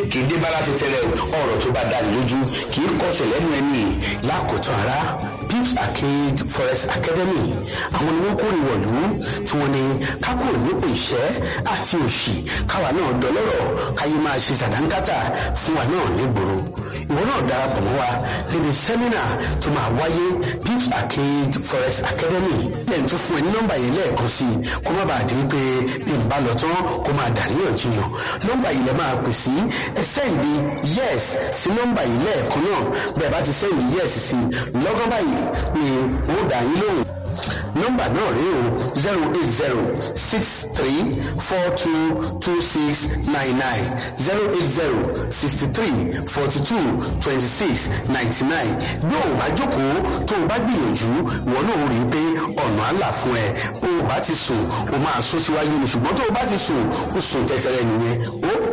kì í dé bá láti tẹ́lẹ̀ ọ̀rọ̀ tó bá dáni lójú kì í kọsẹ̀ lẹ́nu ẹni lákòótán ara pips arcade forest academy àwọn ni wọ́n kórè wọ̀lú tí wọ́n ní kákò nípò ìṣẹ́ àti òṣì káwa náà dọlọ́rọ̀ káyé máa ṣe sàdánkátà fún wa náà nígboro ìwọ náà darapọ̀ mọ́ wa níbi sẹ́mínà tó máa wáyé pips arcade forest academy lẹ́yìn tó fún ẹ ní nọ́mbà yìí lẹ́ẹ̀kan sí i kó má bàa di pé bí n bá lọ tán kó máa dàríyànjiyàn nọ́mbà yìí lẹ máa pè sí ẹ sẹ́ǹdì yes sí nọ́mbà yìí lẹ́ẹ̀kan náà bẹ́ẹ̀ bá ti sẹ́ǹdì yes sí lọ́gán báyìí ni wọ́n dà yín lóhùn nọ́mbà náà rí o zero eight zero six three four two two six nine nine zero eight zero sixty three forty two twenty six ninety nine bí o bá jókòó tó o bá gbìyànjú ìwọ náà rí i pé ọ̀nà àlà fún ẹ o bá ti sùn o máa sún síwájú ni ṣùgbọ́n tó o bá ti sùn o sùn tẹ́tẹ́rẹ́ nìyẹn ó